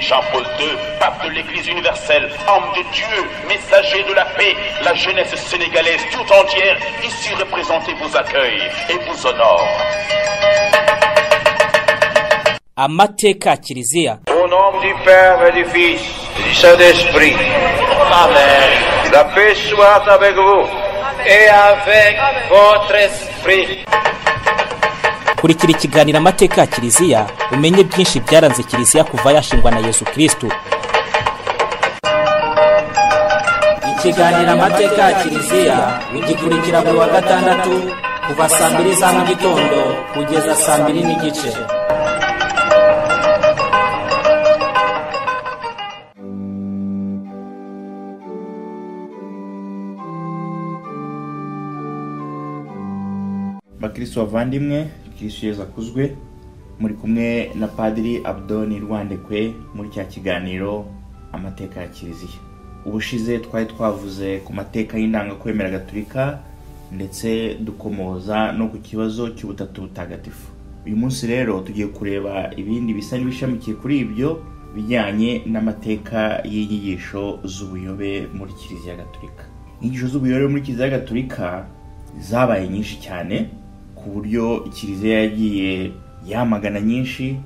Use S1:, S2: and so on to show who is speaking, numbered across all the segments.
S1: Jean Paul II, pape de l'Église universelle, homme de Dieu, messager de la paix, la jeunesse sénégalaise tout entière ici représentée vous accueille et vous honore.
S2: amateka ya kiliziya
S3: Au nom du Père et du Fils et du Saint-Esprit. Amen. La paix soit avec vous. Et avec votre esprit.
S2: kurikira ikiganiro amateka ya kiliziya umenye byinshi byaranze kiliziya kuva yashingwa na yesu kirisito ikiganiro amateka ya kiliziya ugikurikira buri wa gatandatu kuva saa mbiri za mu gitondo kugeza saa mbiri n'igice
S4: bakirisitu bavandimwe kirisitu yezu akuzwe muri kumwe na padiri abdoni rwandekwe muri cya kiganiro amateka ya kiliziya ubushize twari twavuze ku mateka y'indangakwemera gatulika ndetse dukomoza no ku kibazo cy'ubutatu butagatifu uyu munsi rero tugiye kureba ibindi bisa n'ibishamikiye kuri ibyo bijyanye n'amateka y'inyigisho z'ubuyobe muri kiliziya gatulika inyigisho z'ubuyobe muri kiliziya gatulika zabaye nyinshi cyane ku buryo kiliziya yagiye yamagana nyinshi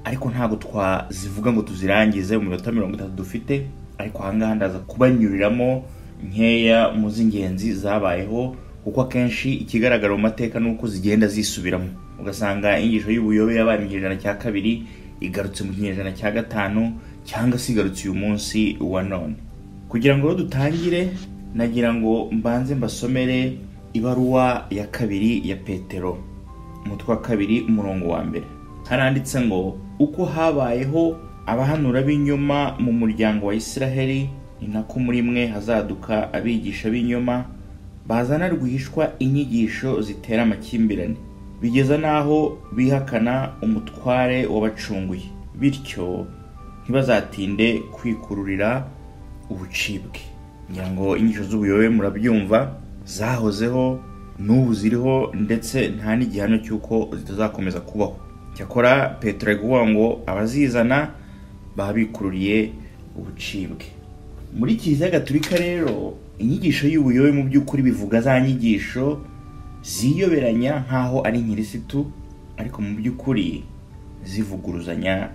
S4: ariko ntabwo twazivuga ngo tuzirangize mu minota mirongo itatu dufite ariko ahangaha ndaza kubanyuriramo nkeya mu z'ingenzi zabayeho kuko akenshi ikigaragara mu mateka ni uko zigenda zisubiramo ugasanga inyigisho y'ubuyobe yabaye mu kinyejana cya kabiri igarutse mu kinyejana cya gatanu cyangwa se igarutse uyu munsi wa none kugira ngo rero dutangire nagira ngo mbanze mbasomere ibaruwa ya kabiri ya petero umutwe wa kabiri umurongo wa mbere haranditse ngo uko habayeho abahanura b'inyuma mu muryango wa isiraheli ni nako muri mwe hazaduka abigisha b'inyuma bazana rwihishwa inyigisho zitera amakimbirane bigeza n'aho bihakana umutware wabacunguye bityo ntibazatinde kwikururira ubucibwe ngira ngo inyigisho z'ubuyobe murabyumva zahozeho n'ubu ziriho ndetse nta n'igihamya cy'uko zitazakomeza kubaho cyakora petero ari kuvuga ngo abazizana baba bikururiye ubucibwe muri kiliziya gatulika rero inyigisho y'ubuyobe mu by'ukuri bivuga za nyigisho ziyoberanya nk'aho ari nkirisitu ariko mu by'ukuri zivuguruzanya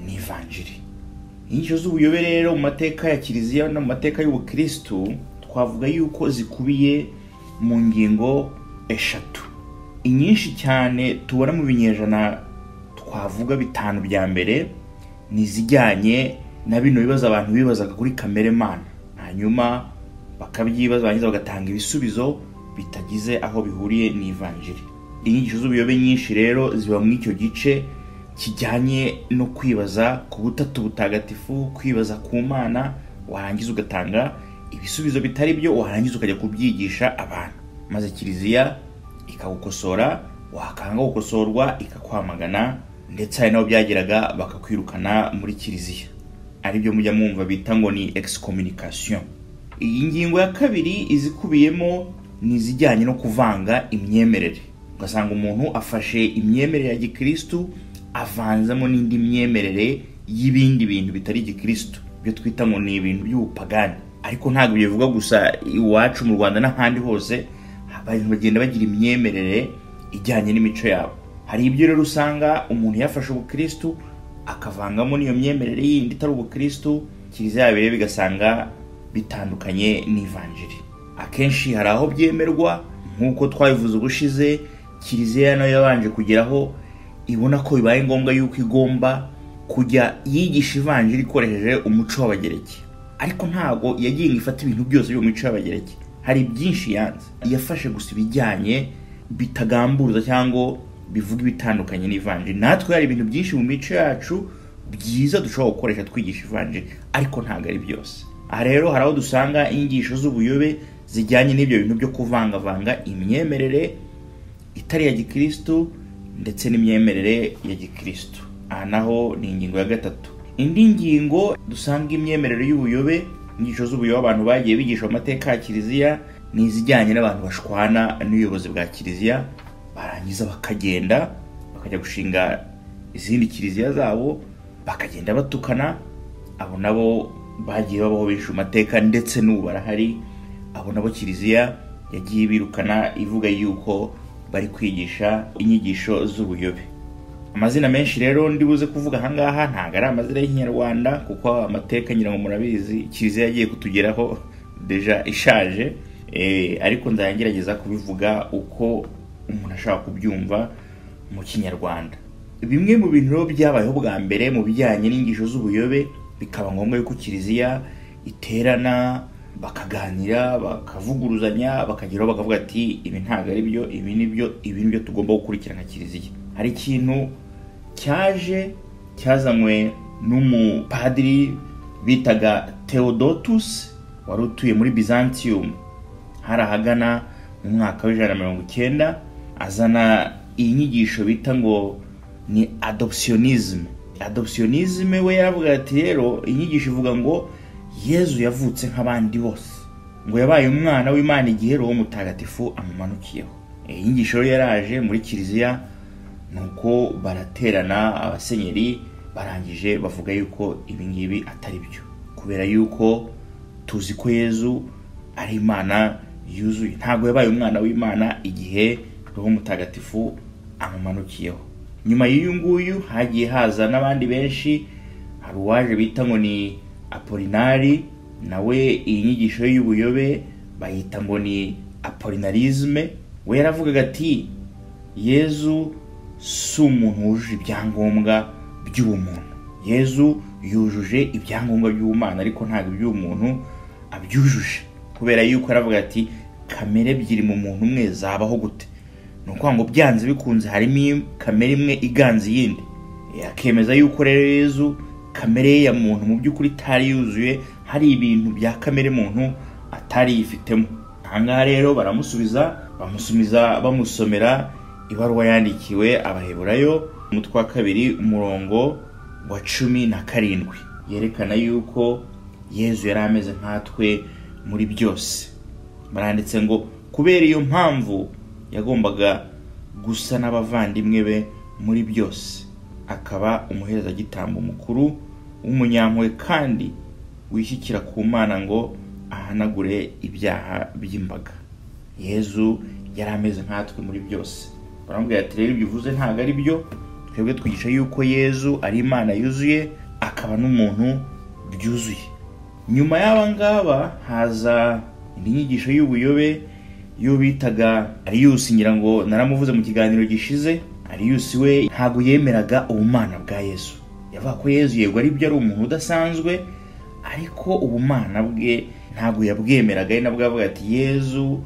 S4: n'ivanjiri inyigisho z'ubuyobe rero mu mateka ya kiliziya no mu mateka y'ubukirisitu twavuga yuko zikubiye mu ngingo eshatu inyinshi cyane tubona mu binyejana twavuga bitanu bya mbere ni izijyanye na bino bibazo abantu bibazaga kuri kamere mana hanyuma bakabyibaza barangiza bagatanga ibisubizo bitagize aho bihuriye n'ivanjiri inyigisho z'ubuyobe nyinshi rero ziba muri icyo gice kijyanye no kwibaza ku butatu butagatifu kwibaza ku mana warangiza ugatanga ibisubizo bitari byo warangiza ukajya kubyigisha abantu maze kiliziya ikagukosora wakanga gukosorwa ikakwamagana ndetse hari n'abo byageraga bakakwirukana muri kiliziya aribyo mujya mwumva bita ngo ni excommunication iyi ngingo ya kabiri izikubiyemo ni izijyanye no kuvanga imyemerere ugasanga umuntu afashe imyemerere ya gikirisitu avanzamo n'indi myemerere y'ibindi bintu bitari gikirisitu ibyo twita ngo ni ibintu by'ubupagani ariko ntabwo bivuga gusa iwacu mu rwanda n'ahandi hose abantu bagenda bagira imyemerere ijyanye n'imico yabo hari ibyo rero usanga umuntu yafashe ubukirisitu akavangamo n'iyo myemerere yindi itari ubukirisitu kiliziya yabo rero bigasanga bitandukanye n'ivanjiri akenshi hari aho byemerwa nk'uko twabivuze ubushize kiliziya nayo yabanje kugeraho ibona ko bibaye ngombwa yuko igomba kujya yigisha ivanjiri ikoresheje umuco w'abagereki ariko ntabwo yagiye ngo ifate ibintu byose byo mu mico y'abagereki hari byinshi yanze yafashe gusa ibijyanye bitagamburuza cyangwa bivuga ibitandukanye n'ivanjiri natwe hari ibintu byinshi mu mico yacu byiza dushobora gukoresha twigisha ivanjiri ariko ntabwo ari byose aha rero hari aho dusanga inyigisho z'ubuyobe zijyanye n'ibyo bintu byo kuvangavanga imyemerere itari iya gikirisitu ndetse n'imyemerere ya gikirisitu aha naho ni ingingo ya gatatu indi ngingo dusanga imyemerere y'ubuyobe inyigisho z'ubuyobe abantu bagiye bigisha amateka ya kiliziya ni izijyanye n'abantu bashwana n'ubuyobozi bwa kiliziya barangiza bakagenda bakajya gushinga izindi kiliziya zabo bakagenda batukana abo nabo bagiye babaho benshi amateka ndetse n'ubu barahari abo nabo kiliziya yagiye birukana ivuga yuko bari kwigisha inyigisho z'ubuyobe amazina menshi rero ndibuze kuvuga ahangaha ntabwo ari amazina y'ikinyarwanda kuko amateka nyirango murabizi kiliziya yagiye kutugeraho deja ishaje Eh, ariko nzagerageza kubivuga uko umuntu ashaka kubyumva mu kinyarwanda bimwe mu bintu rero byabayeho bwa mbere mu bijyanye n'inyigisho z'ubuyobe bikaba ngombwa yuko kiliziya iterana bakaganira bakavuguruzanya bakageraho bakavuga ati ibi ntabwo ari byo ibi ni byo ibi ni byo tugomba gukurikirana kiliziya hari ikintu cyaje cyazanywe n'umupadiri bitaga theodotus wari utuye muri byzantium hari ahagana mu mwaka w'ijana na mirongo icyenda azana iyi nyigisho bita ngo ni adoptionisme adoptionisme we yaravuga ati rero iyi nyigisho ivuga ngo yezu yavutse nk'abandi bose ngo yabaye umwana w'imana igihe roho mutagatifu amumanukiyeho iyi nyigisho rero yaraje muri kiliziya nuko baraterana abasenyeri barangije bavuga yuko ibi ngibi atari byo kubera yuko tuzi ko yezu ari imana yuzuye ntabwo yabaye umwana w'imana igihe roho mutagatifu amumanukiyeho nyuma y'uyu nguyu hagiye haza n'abandi benshi hari uwaje bita ngo ni apolinari nawe iyi nyigisho ye y'ubuyobe bayita ngo ni apolinarisme we yaravugaga ati yezu si umuntu wujuje ibyangombwa by'ubumuntu yezu yujuje ibyangombwa by'ubumana ariko ntabwo iby'ubumuntu abyujuje kubera yuko aravuga ati kamere ebyiri mu muntu umwe zabaho gute ni ukuvuga ngo byanze bikunze harimo kamere imwe iganza iyindi akemeza yuko rero yezu kamere ye ya muntu mu by'ukuri itari yuzuye hari ibintu bya kamere muntu atari yifitemo ahangaha rero baramusubiza bamusumiza bamusomera ibaruwa yandikiwe abaheburayo umutwe wa kabiri umurongo wa cumi na karindwi yerekana yuko yezu yari ameze nkatwe muri byose baranditse ngo kubera iyo mpamvu yagombaga gusa n'abavandimwe be muri byose akaba umuherezagitambo mukuru w'umunyampuwe kandi wishyikira ku mana ngo ahanagure ibyaha by'imbaga yezu yari ameze nkatwe muri byose baramubwira ati rero ibyo uvuze ntabwo ari byo twebwe twigisha yuko yezu ari imana yuzuye akaba n'umuntu byuzuye nyuma y'aba ngaba haza indi nyigisho y'ubuyobe yo bitaga ariyusi ngira ngo naramuvuze mu kiganiro gishize ariyusi we ntabwo yemeraga ubumana bwa yezu yavuga ko yezu yego aribyo ari umuntu udasanzwe ariko ubumana bwe ntabwo yabwemeraga ari nabwo yavuga ati yezu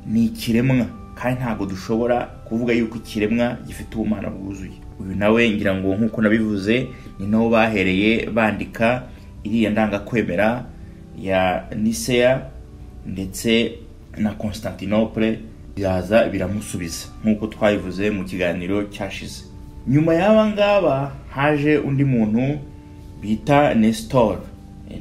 S4: ni ikiremwa kandi ntabwo dushobora kuvuga yuko ikiremwa gifite ubumana bwuzuye uyu nawe ngira ngo nk'uko nabivuze ni naho bahereye bandika iriya ndangakwemera ya niseya ndetse na constantinople biraza biramusubiza nk'uko twabivuze mu kiganiro cyashize nyuma y'aba ngaba haje undi muntu bita nestor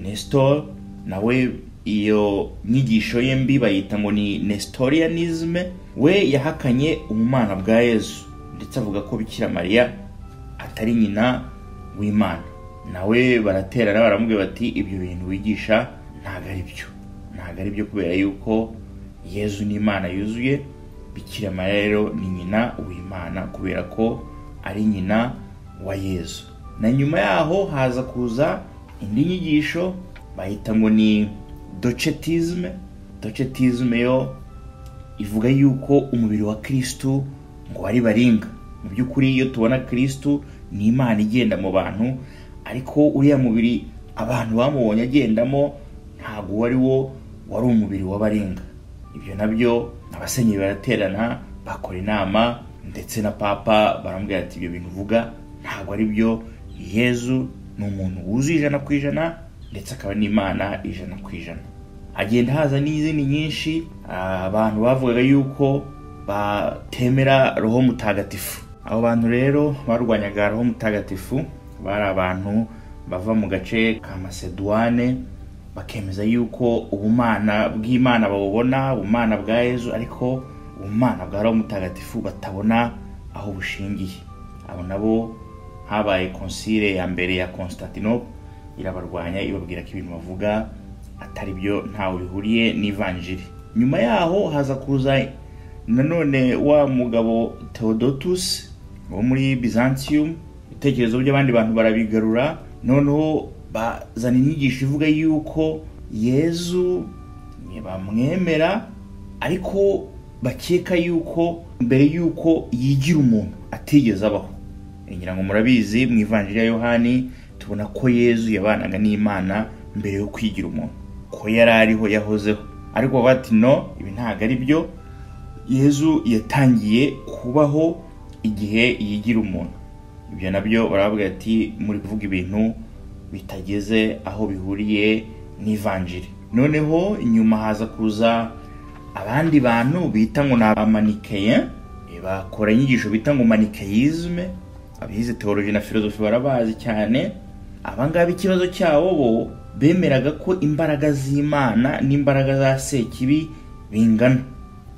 S4: nestor nawe iyo nyigisho ye mbi bayita ngo ni nestorianisme we yahakanye ubumana bwa yezu ndetse avuga ko bikira mariya atari nyina w'imana nawe baraterana baramubwira bati ibyo bintu wigisha ntabwo ari byo ntabwo ari byo kubera yuko yezu ni imana yuzuye bikira mariya rero ni nyina w'imana kubera ko ari nyina wa yezu na nyuma yaho haza kuza indi nyigisho bahita ngo ni docetisme docetisme yo ivuga yuko umubiri wa kirisitu ngo wari baringa mu by'ukuri iyo tubona kirisitu ni imana igenda mu bantu ariko uriya mubiri abantu bamubonye agendamo ntabwo wari wo wari umubiri w'abarenga ibyo nabyo abasenyeri baraterana bakora inama ndetse na papa baramubwira ati ibyo bintu uvuga ntabwo ari byo yezu ni umuntu wuzuye ijana ku ijana ndetse akaba n'imana ijana ku ijana hagenda haza n'izindi nyinshi abantu bavugaga yuko batemera roho mutagatifu abo bantu rero barwanyaga roho mutagatifu bari abantu bava mu gace ka masedwane bakemeza yuko ubumana bw'imana babubona ubumana bwa yezu ariko ubumana bwa roho mutagatifu batabona aho bushingiye abo nabo habaye konsile ya mbere ya constantinople irabarwanya ibabwira ko ibintu bavuga atari byo ntawe bihuriye n'ivanjiri nyuma yaho haza kuza nanone wa mugabo theodotus wo muri byzantium ibitekerezo by'abandi bantu barabigarura noneho bazana inyigisho ivuga yuko yezu bamwemera ariko bakeka yuko mbere yuko yigira umuntu atigeze abaho ngira ngo murabizi mu ivanjiri ya yohani tubona ko yezu yabanaga n'imana mbere yo kwigira umuntu ko yari ariho yahozeho ariko bati no ibi ntabwo ari byo yezu yatangiye kubaho igihe yigira umuntu ibyo nabyo baravuga ati muri kuvuga ibintu bitageze aho bihuriye n'ivanjiri noneho nyuma haza kuza abandi bantu bita ngo ni amanikeya bakora inyigisho bita ngo manikeyizme abize teologi na filozofi barabazi cyane abangaba ikibazo cyabo bo bemeraga ko imbaraga z'imana n'imbaraga za sekibi bingana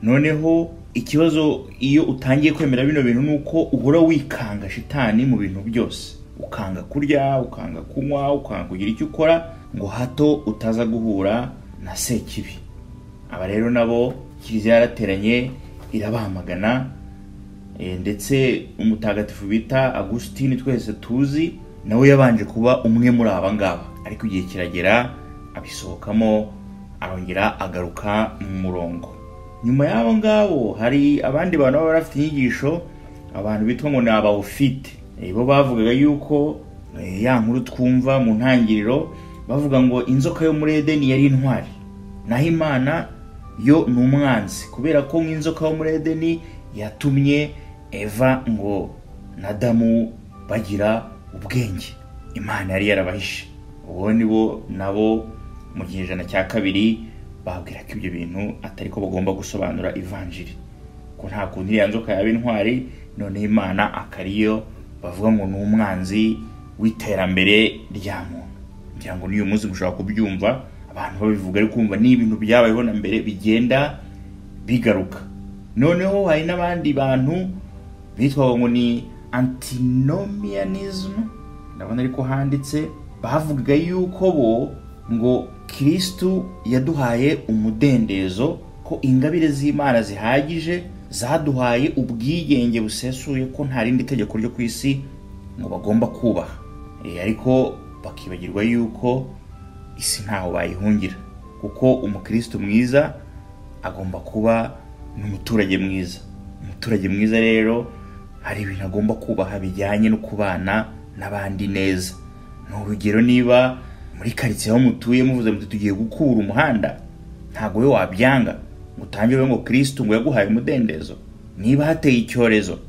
S4: noneho ikibazo iyo utangiye kwemera bino bintu ni uko uhora wikanga shitani mu bintu byose ukanga kurya ukanga kunywa ukanga kugira icyo ukora ngo hato utaza guhura na sekibi aba rero nabo kiliziya yarateranye irabamagana ndetse umutagatifu bita agusitini twese tuzi nawe yabanje kuba umwe muri aba ngaba ariko igihe kiragera abisohokamo arongera agaruka mu murongo nyuma y'abo ngabo hari abandi bantu baba bafite inyigisho abantu bitwa ngo ni abawufite bo bavugaga yuko ya nkuru twumva mu ntangiriro bavuga ngo inzoka yo muri edeni yari intwari naho imana yo ni umwanzi kubera ko nk'inzoka yo muri edeni yatumye eva ngo na damu bagira ubwenge imana yari yarabahishe ubu ni bo nabo mu gihe cya kabiri babwira ko ibyo bintu atari ko bagomba gusobanura ivanjiri ko nta kundi iriya nzoka yaba intwari noneho imana akariyo bavuga ngo ni umwanzi w'iterambere rya muntu ngira ngo n'uyu munsi mushobora kubyumva abantu babivuga ariko kumva n'ibintu byabayeho na mbere bigenda bigaruka noneho hari n'abandi bantu bitwa ngo ni antinomianism ndabona ariko handitse bavuga yuko bo ngo kirisitu yaduhaye umudendezo ko ingabire z'imana zihagije zaduhaye ubwigenge busesuye ko nta rindi tegeko ryo ku isi ngo bagomba kubaha ariko bakibagirwa yuko isi ntaho bayihungira kuko umukirisitu mwiza agomba kuba n'umuturage mwiza umuturage mwiza rero hari ibintu agomba kubaha bijyanye no kubana n'abandi neza ni urugero niba muri karitsiye aho mutuye muvuze muti tugiye gukura umuhanda ntabwo we wabyanga ngo utangire ngo kirisitu ngo yaguhaye umudendezo niba hateye icyorezo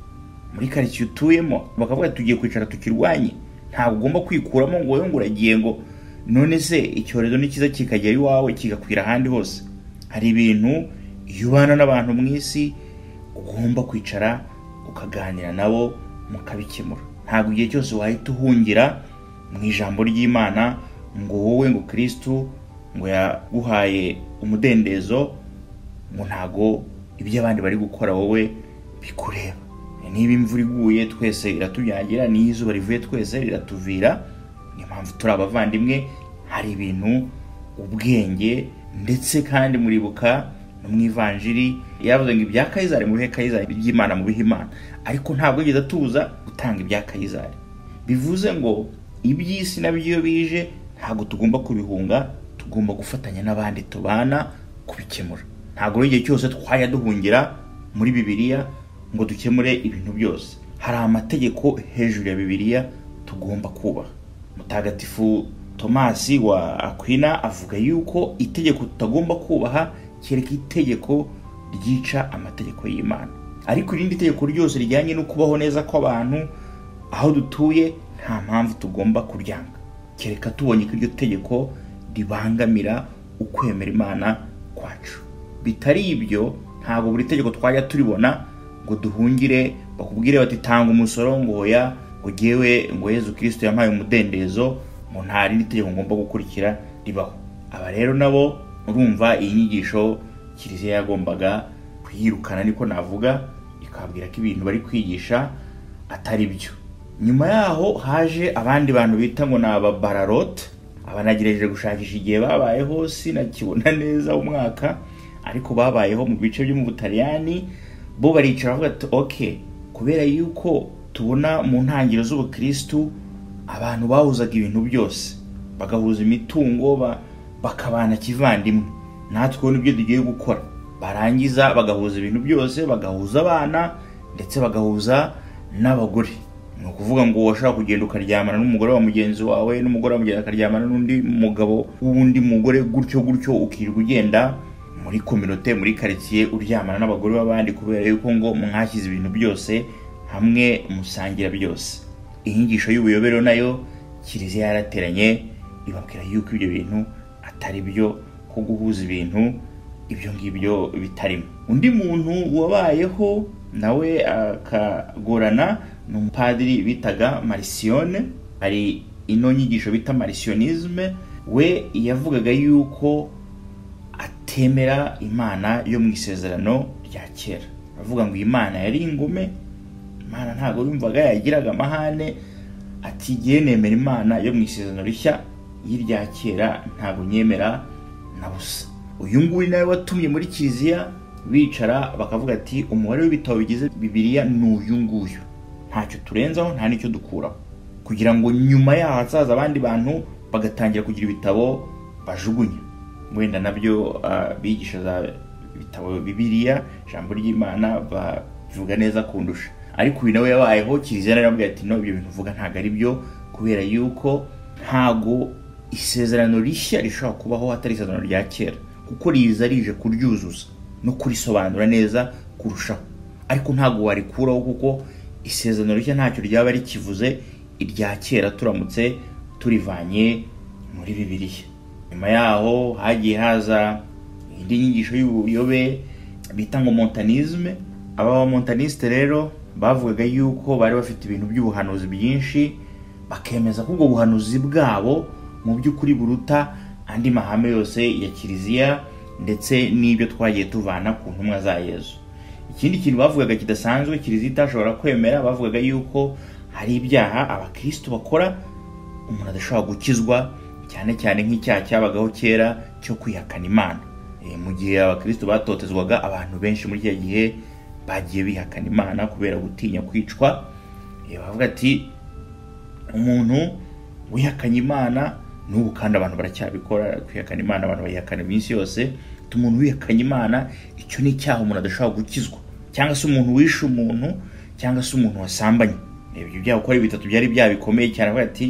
S4: muri karitsiye utuyemo bakavuga tugiye kwicara tukirwanye ntabwo ugomba kwikuramo ngo wowe ngo uragiye ngo none se icyorezo ni cyiza kikagera iwawe kigakwira ahandi hose hari ibintu iyo ubana n'abantu mu isi ugomba kwicara ukaganira nabo mukabikemura ntabwo igihe cyose wahita uhungira mu ijambo ry'imana ngo wowe ngo kirisitu ngo yaguhaye umudendezo ngo ntago ibyo abandi bari gukora wowe bikureba niba imvura iguye twese iratuyangira n'iyo izuba rivuye twese riratuvira niyo mpamvu turi abavandimwe hari ibintu ubwenge ndetse kandi muribuka no mu ivanjiri yavuze ngo ibya kayizari mubihe kayizari iby'imana mubihe imana ariko ntabwo yigeze atuza gutanga ibya kayizari bivuze ngo iby'isi nabyo iyo bije ntabwo tugomba kubihunga tugomba gufatanya n'abandi tubana kubikemura ntabwo igihe cyose twajya duhungira muri bibiliya ngo dukemure ibintu byose hari amategeko hejuru ya bibiliya tugomba kubaha mutagatifu tomasi wa akwina avuga yuko itegeko tutagomba kubaha kereka itegeko ryica amategeko y'imana ariko irindi tegeko ryose rijyanye no kubaho neza kw'abantu aho dutuye nta mpamvu tugomba kuryanga kereka tubonye ko iryo tegeko ribangamira ukwemera imana kwacu bitari ibyo ntabwo buri tegeko twajya turibona ngo duhungire bakubwire bati tanga umusoro ngo hoya ngo ngewe ngo yezu kirisito yampaye umudendezo ngo nta rindi tegeko ngomba gukurikira ribaho aba rero nabo urumva iyi nyigisho kiliziya yagombaga kuyirukana niko navuga ikababwira ko ibintu bari kwigisha atari byo nyuma yaho haje abandi bantu bita ngo ni ababararota aba nagerageje gushakisha igihe babayeho sinakibona neza umwaka ariko babayeho mu bice byo mu butaliyani bo baricara bavuga ati oke kubera yuko tubona mu ntangiriro z'ubukirisitu abantu bahuzaga ibintu byose bagahuza imitungo ba- bakabana kivandimwe natwe ubu nibyo tugiye gukora barangiza bagahuza ibintu byose bagahuza abana ndetse bagahuza n'abagore ni ukuvuga ngo washaka kugenda ukaryamana n'umugore wa mugenzi wawe n'umugore wa mugenzi akaryamana n'undi mugabo w'undi mugore gutyo gutyo ukirirwa ugenda muri kominote muri karitsiye uryamana n'abagore b'abandi kubera yuko ngo mwashyize ibintu byose hamwe musangira byose inyigisho y'ubuyobero nayo kiliziya yarateranye ibabwira yuko ibyo bintu atari byo ko guhuza ibintu ibyo ngibyo bitarimo undi muntu wabayeho nawe akagorana ni umupadiri bitaga marisiyone hari ino nyigisho bita marisiyonisme we yavugaga yuko atemera imana yo mu isezerano rya kera avuga ngo imana yari ingume imana ntabwo yumvaga yagiraga amahane ati igihe nemera imana yo mu isezerano rishya y'irya kera ntabwo nyemera na busa uyu nguyu nawe watumye muri kiliziya bicara bakavuga ati umubare w'ibitabo bigize bibiriya ni uyu nguyu ntacyo turenzaho nta n'icyo dukuraho kugira ngo nyuma yaho hazaza abandi bantu bagatangira kugira ibitabo bajugunya wenda nabyo ah, bigisha za bitabo bibiliya ijambo ry'imana bavuga neza kundusha ariko uyu nawe yabayeho kiliziya narambwira ati no ibyo bintu uvuga ntabwo ari byo kubera yuko ntago isezerano rishya rishobora kubaho hatari isezerano rya kera kuko riza rije kuryuzuza no kurisobanura neza kurushaho ariko ntabwo warikuraho kuko isezerano rishya ntacyo ryaba rikivuze irya kera turamutse turivanye muri bibiliya nyuma yaho hagiye haza indi nyigisho y'ubuyobe bita ngo montanisme aba montaniste rero bavugaga yuko bari bafite ibintu by'ubuhanuzi byinshi bakemeza ko ubwo buhanuzi bwabo mu by'ukuri buruta andi mahame yose ya kiliziya ndetse n'ibyo twagiye tuvana ku ntumwa za yezu ikindi kintu bavugaga kidasanzwe kiliziya itashobora kwemera bavugaga yuko hari ibyaha abakristo bakora umuntu adashobora gukizwa cyane cyane nk'icyaha cyabagaho kera cyo kwihakana imana Eh, mu gihe abakristo batotezwaga abantu benshi muri icyo gihe bagiye bihakana imana kubera gutinya kwicwa Eh, bavuga ati umuntu wihakanye imana n'ubu kandi abantu baracyabikora kwihakana imana abantu bayihakana iminsi yose ati umuntu wihakanye imana icyo ni icyaha umuntu adashobora gukizwa cyangwa se umuntu wishe umuntu cyangwa se umuntu wasambanye ibyo byaha uko ari bitatu byari ibyaha bikomeye cyane avuga ati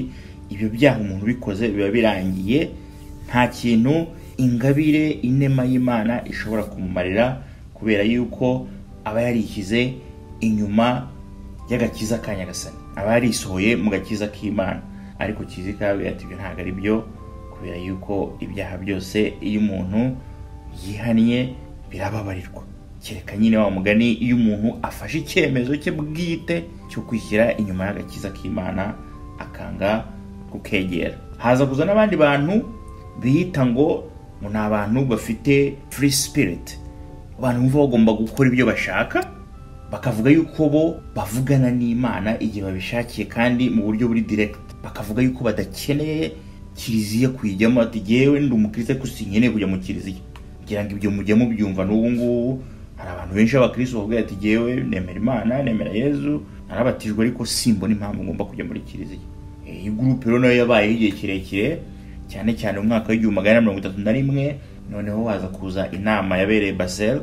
S4: ibyo byaha umuntu ubikoze biba birangiye nta kintu ingabire inema y'imana ishobora kumumarira kubera yuko aba yarishyize inyuma y'agakiza ka nyagasani aba yarisohoye mu gakiza k'imana ariko kizi kabera ati ibyo ntabwo ari byo kubera yuko ibyaha byose iyo umuntu yihannye birababarirwa kereka nyine wa mugani iyo umuntu afashe icyemezo cye bwite cyo kwishyira inyuma y'agakiza k'imana akanga kukegera haza kuza n'abandi bantu biyita ngo ngo ni abantu bafite free spirit abantu bumva bagomba gukora ibyo bashaka bakavuga yuko bo bavugana n'imana igihe babishakiye kandi mu buryo buri direct bakavuga yuko badakeneye kiliziya kuyijyamo ati jyewe ndi umukirisitu ariko sinkeneye kujya mu kiliziya ngira ngo ibyo mujya mubyumva n'ubu ngubu hari abantu benshi b'abakirisitu bavuga ati jyewe nemera imana nemera yezu narabatijwe ariko simbona impamvu ngomba kujya muri kiliziya Eh, iyi gurupe rero nayo yabayeho igihe kirekire cyane cyane mu mwaka w'igihumbi magana mirongo itatu na rimwe noneho haza kuza inama yabereye basel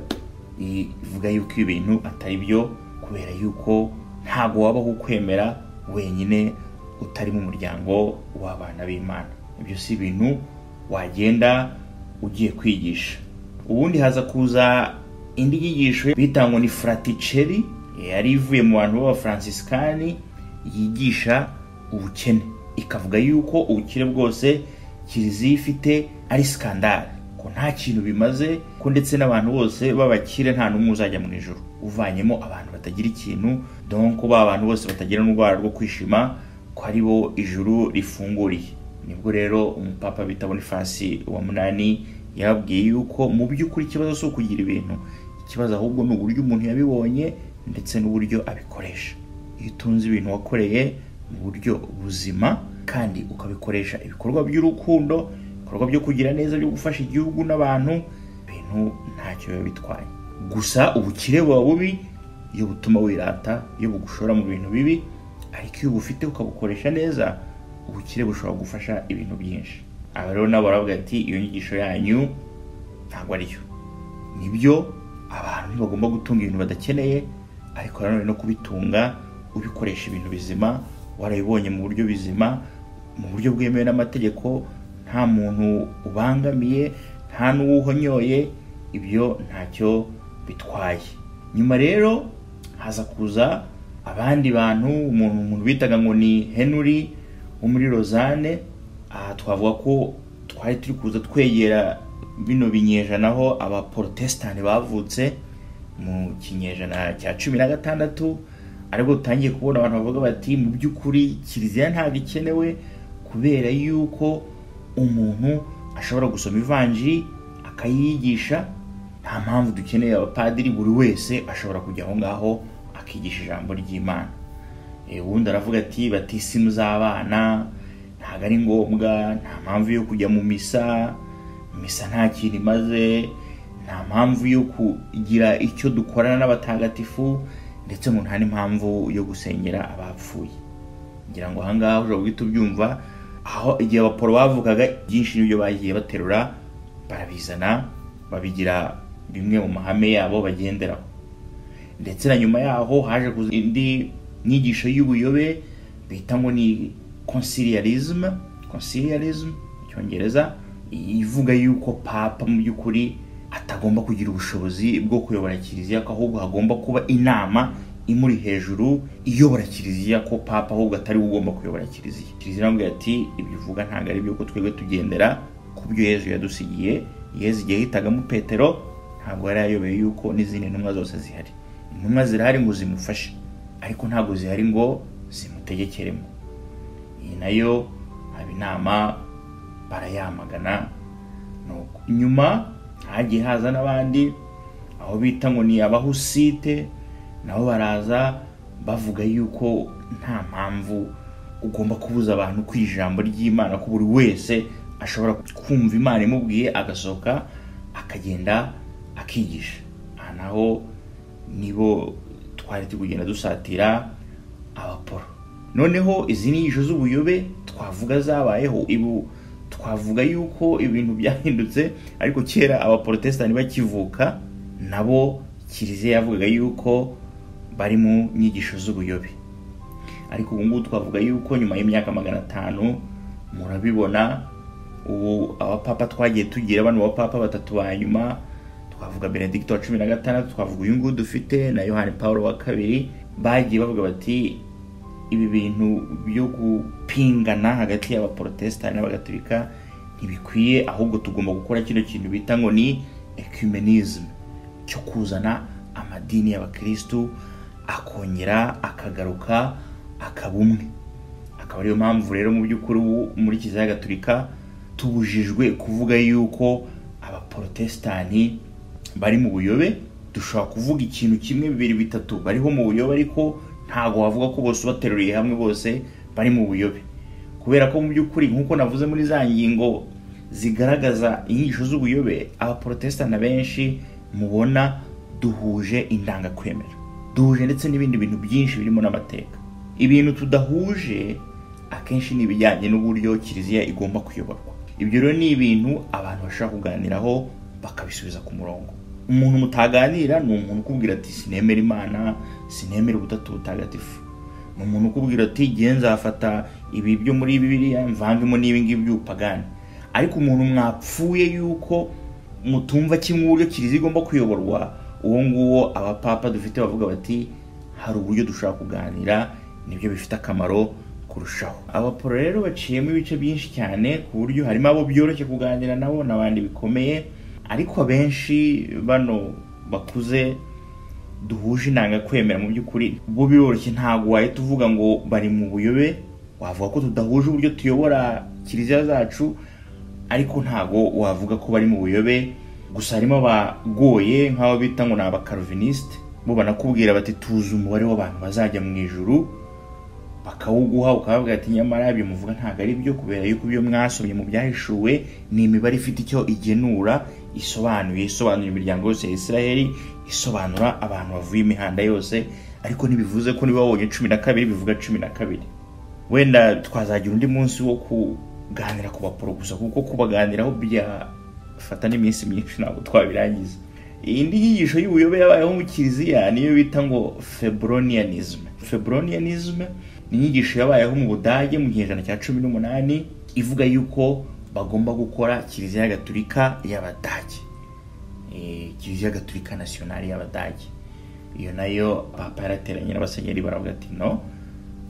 S4: ivuga yuko ibi bintu atari byo kubera yuko ntabwo wabaho ukwemera wenyine utari mu muryango w'abana b'imana ibyo si ibintu wagenda ugiye kwigisha ubundi haza kuza indi nyigisho bitangwa ni fraticeri yari ivuye mu bantu b'abafaransisikani yigisha ubukene ikavuga yuko ubukire bwose kiliziya ifite ari skandale ko nta kintu bimaze ko ndetse n'abantu bose b'abakire nta n'umwe uzajya mu ijoro uvanyemo abantu batagira ikintu donc ba bantu bose batagira n'urwara rwo kwishima ko ari bo ijuru rifunguriye nibwo rero umupapa bita boniface wa munani yababwiye yuko mu by'ukuri ikibazo si ukugira ibintu ikibazo ahubwo ni uburyo umuntu yabibonye ndetse n'uburyo abikoresha iyo utunze ibintu wakoreye mu buryo buzima kandi ukabikoresha ibikorwa by'urukundo ibikorwa byo kugira neza byo gufasha igihugu n'abantu ibintu ntacyo biba bitwaye gusa ubukire buba bubi iyo butuma wirata iyo bugushora mu bintu bibi ariko iyo ubufite ukabukoresha neza ubukire bushobora gufasha ibintu byinshi aha rero nabo baravuga ati iyo nyigisho yanyu ntabwo ariyo nibyo abantu ntibagomba gutunga ibintu badakeneye ariko nanone no kubitunga ubikoresha ibintu bizima warabibonye mu buryo bizima mu buryo bwemewe n'amategeko nta muntu ubangamiye nta n'uwuhonyoye ibyo ntacyo bitwaye nyuma rero haza kuza abandi bantu umuntu umuntu bitaga ngo ni henry wo muri rozane aha twavuga ko twari turi kuza twegera bino binyejana aho abaporotesitanti bavutse mu kinyejana cya cumi na gatandatu aribwo utangiye kubona abantu bavuga bati mu by'ukuri kiliziya ntabwo ikenewe kubera yuko umuntu ashobora gusoma ivanjiri akayiyigisha nta mpamvu dukeneye abapadiri buri wese ashobora kujya aho ngaho akigisha ijambo ry'imana ubundi aravuga ati batisimu z'abana ntabwo ari ngombwa nta mpamvu yo kujya mu misa misa nta kintu imaze nta mpamvu yo kugira icyo dukorana n'abatagatifu ndetse ngo nta n'impamvu yo gusengera abapfuye ngira ngo ahangaha ushobora guhita ubyumva aho igihe abaporo bavugaga byinshi n'ibyo bagiye baterura barabizana babigira bimwe mu mahame yabo bagenderaho ndetse na nyuma yaho haje kuza indi nyigisho y'ubuyobe bita ngo ni consiliarisme consiliarisme mu cyongereza ivuga yuko papa mu by'ukuri atagomba kugira ubushobozi bwo kuyobora kiliziya ko ahubwo hagomba kuba inama imuri hejuru iyobora kiliziya ko papa ahubwo atari we ugomba kuyobora kiliziya kiliziya aramubwira ati ibyo uvuga ntabwo ari byo ko twebwe tugendera ku byo yezu yadusigiye yezu igihe yitagamo petero ntabwo yari ayobeye yuko n'izindi ntumwa zose zihari intumwa zirahari ngo zimufashe ariko ntabwo zihari ngo zimutegekeremo iyi nayo haba inama barayamagana nuko nyuma hagiye haza n'abandi aho bita ngo ni abahusite nabo baraza bavuga yuko nta mpamvu ugomba kubuza abantu ku ijambo ry'imana ko buri wese ashobora kumva imana imubwiye agasohoka akagenda akigisha aha naho nibo twari turi kugenda dusatira abaporo noneho izi nyigisho z'ubuyobe twavuga zabayeho ibu twavuga yuko ibintu byahindutse ariko kera abaporotesitanti bakivuka nabo kiliziya yavugaga yuko bari mu nyigisho z'ubuyobe ariko ubu ngubu twavuga yuko nyuma y'imyaka magana atanu murabibona ubu abapapa twagiye tugira bano bapapa batatu ba nyuma twavuga benedicto wa cumi na gatandatu twavuga uyu nguyu dufite na yohani paul wa kabiri bagiye bavuga bati ibi bintu byo gupingana hagati y'abaporotesitanti n'abagatolika ntibikwiye ahubwo tugomba gukora kino kintu bita ngo ni ecumenisme cyo kuzana amadini y'abakirisitu akongera akagaruka akaba umwe akaba ariyo mpamvu rero mu by'ukuri ubu muri kiliziya gatolika tubujijwe kuvuga yuko abaporotesitanti bari mu buyobe dushobora kuvuga ikintu kimwe bibiri bitatu bariho mu buyobe ariko ntabwo wavuga ko bose ubateruriye hamwe bose bari mu buyobe kubera ko mu by'ukuri nk'uko navuze muri za ngingo zigaragaza inyigisho z'ubuyobe abaporotesitanti benshi mubona duhuje indangakwemera duhuje ndetse n'ibindi bintu byinshi birimo n'amateka ibintu tudahuje akenshi ni ibijyanye n'uburyo kiliziya igomba kuyoborwa ibyo rero ni ibintu abantu bashobora kuganiraho bakabisubiza ku murongo umuntu mutaganira ni umuntu ukubwira ati sinemera imana sinemera ubutatu butagatifu ni umuntu ukubwira ati nzafata ibi byo muri bibiriya mvangemo n'ibingibi by'ubupagani ariko umuntu mwapfuye yuko mutumva kimwe uburyo kiliziya igomba kuyoborwa uwo nguwo abapapa dufite bavuga bati hari uburyo dushobora kuganira nibyo bifite akamaro kurushaho abaporo rero baciyemo ibice byinshi cyane ku buryo harimo abo byoroshye kuganira nabo n'abandi bikomeye ariko abenshi bano bakuze duhuje intangakwemera mu by'ukuri bo biroroshye ntabwo wahita uvuga ngo bari mu buyobe wavuga ko tudahuje uburyo tuyobora kiliziya zacu ariko ntabwo wavuga ko bari mu buyobe gusa harimo abagoye nk'abo bita ngo ni abakarovinisite bo banakubwira bati tuzi umubare w'abantu bazajya mu ijuru bakawuguha ukabavuga ati nyamara ibyo muvuga ntabwo ari byo kubera yuko ibyo mwasomye mu byahishuwe ni imibare ifite icyo igenura isobanuye isobanura imiryango yose ya israheli isobanura abantu bavuye imihanda yose ariko ntibivuze ko niba wabonye cumi na kabiri bivuga cumi na kabiri wenda twazagira undi munsi wo kuganira ku baporo gusa kuko kubaganiraho byafata n'iminsi myinshi ntabwo twabirangiza indi nyigisho y'ubuyobe yabayeho mu kiliziya niyo bita ngo febronianism febronianism ni inyigisho yabayeho mu budage mu gihe cya cumi n'umunani ivuga yuko bagomba gukora kiliziya gatulika y'abadage Eh, kiliziya gatulika nasiyonari y'abadage iyo nayo papa yarateranye n'abasenyeri baravuga ati no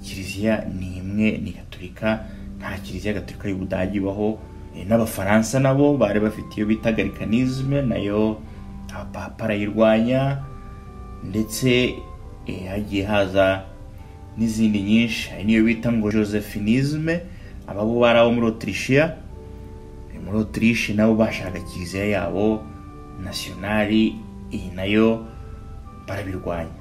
S4: kiliziya ni imwe ni gatulika nta kiliziya gatulika y'ubudage ibaho Eh, n'abafaransa nabo bari bafite iyo bita galikanisme nayo abapapa barayirwanya ndetse eh, hagiye haza n'izindi nyinshi hari n'iyo bita ngo josephinisme ababo bari abo muri otirishiya muri otirishe nabo bashaka kiliziya yabo nasiyonari iyi nayo barabirwanya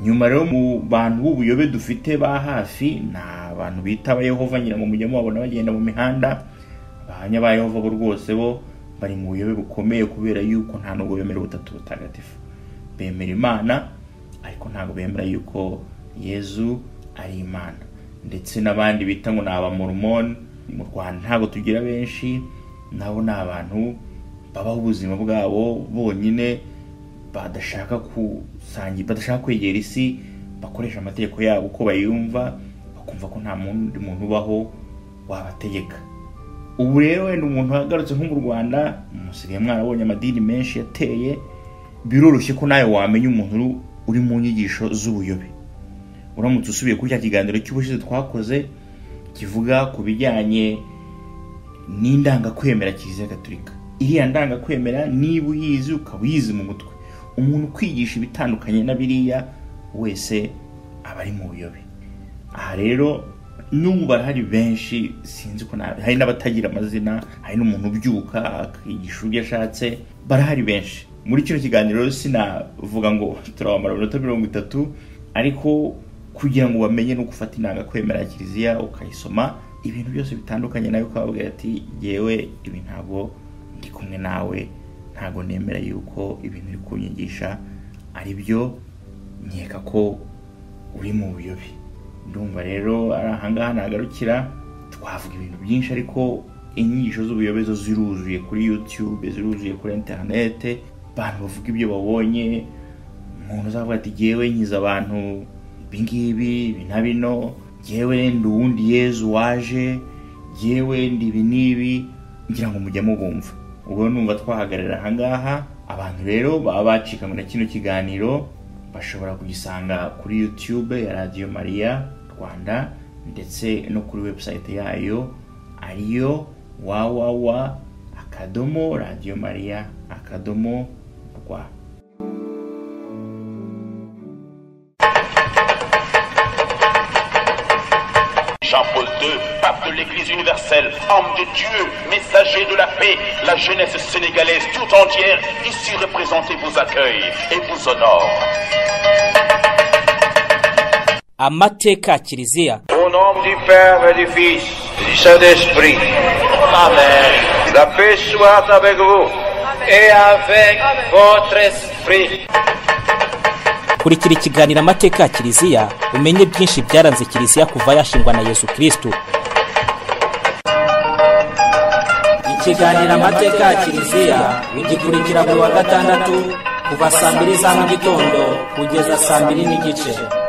S4: nyuma rero mu bantu b'ubuyobe dufite ba hafi ni abantu bita abayehova ngira ngo mujye mubabona bagenda mu mihanda abahamya ba yehova bo rwose bo bari mu buyobe bukomeye kubera yuko nta nubwo bemera ubutatu butagatifu bemera imana ariko ntabwo bemera yuko yezu ari imana ndetse n'abandi bita ngo ni abamoromoni mu rwanda ntabwo tugira benshi nabo ni abantu babaho ubuzima bwabo bonyine badashaka kusangira badashaka kwegera isi bakoresha amategeko yabo uko bayumva bakumva ko nta mundi muntu ubaho wabategeka ubu rero wenda umuntu agarutse nko mu rwanda musigaye mwarabonye amadini menshi yateye biroroshye ko nawe wamenya umuntu uri- uri mu nyigisho z'ubuyobe uramutse usubiye kuri cya kiganiro cy'ubushize twakoze kivuga ku bijyanye n'indangakwemera kiliziya gatulika iriya ndangakwemera niba uyizi ukaba uyizi mu mutwe umuntu ukwigisha ibitandukanye na biriya wese aba ari mu buyobe aha rero n'ubu barahari benshi sinzi ko nabi hari n'abatagira amazina hari n'umuntu ubyuka akigisha uburyo ashatse barahari benshi muri kino kiganiro rero sinavuga ngo turabamara iminota mirongo itatu ariko kugira ngo bamenye no gufata intangakwemera ya kiliziya ukayisoma ibintu byose bitandukanye nawe ukababwira ati yewe ibi ntabwo ndi kumwe nawe ntabwo nemera yuko ibintu uri kunyigisha ari byo nkeka ko uri mu buyobe ndumva rero ari ahangaha nagarukira twavuga ibintu byinshi ariko inyigisho z'ubuyobe zo ziruzuye kuri youtube ziruzuye kuri interinete abantu bavuga ibyo babonye umuntu uzavuga ati jyewe nkiza abantu ibingibi ibi na bino jyewe ndi uwundi yezu waje jyewe ndi ibi n'ibi ngira ngo mujye mubumva ubwo numva twahagarara ahangaha abantu rero baba bacikanywe na kino kiganiro bashobora kugisanga kuri youtube ya radiyo mariya rwanda ndetse no kuri website yayo ariyo wawawa akadomo radiyo mariya akadomo rwa
S1: Jean-Paul II, pape de l'Église universelle, homme de Dieu, messager de la paix, la jeunesse sénégalaise tout entière, ici représentée vous accueille et vous honore.
S2: amateka ya kiliziya
S3: Au nom du Père et du Fils et du Saint-Esprit. Amen. La paix soit avec vous et avec votre esprit.
S2: kurikira ikiganiro amateka ya kiliziya umenye byinshi byaranze kiliziya kuva yashingwa na yesu kristo ikiganiro amateka ya kiliziya ugikurikira buri wa gatandatu kuva saa mbiri za mu gitondo kugeza saa mbiri n'igice